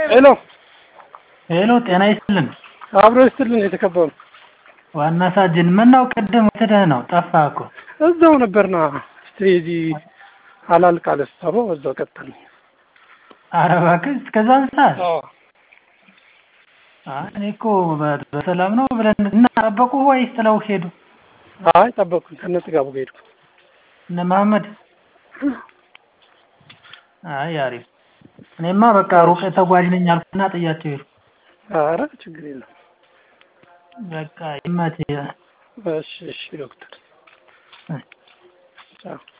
ሄሎ ሄሎ ጤና ይስጥልን። አብሮ ይስጥልን የተከበሩ ዋና ሳጅን ምነው ቅድም ወስደህ ነው? ጠፋህ እኮ። እዛው ነበርና ስትሬዚ ሀላል ቃለ ስብሰባው እዛው ቀጠልን። ኧረ እባክህ እስከዛን ሰዓት? አይ እኔ እኮ በ- በሰላም ነው ብለን እና ጠበቁ ወይስ ጥለው ሄዱ? አይ ጠበቅኩኝ ከነ ጥጋቡ ጋር ሄድኩ። እነ መሐመድ? አይ አሪፍ። እኔማ በቃ ሩቅ ተጓዥ ነኝ አልኩና ጥያቸው ሄድኩ። ኧረ ችግር የለም። በቃ ይመችህ። እሺ እሺ ዶክተር ቻው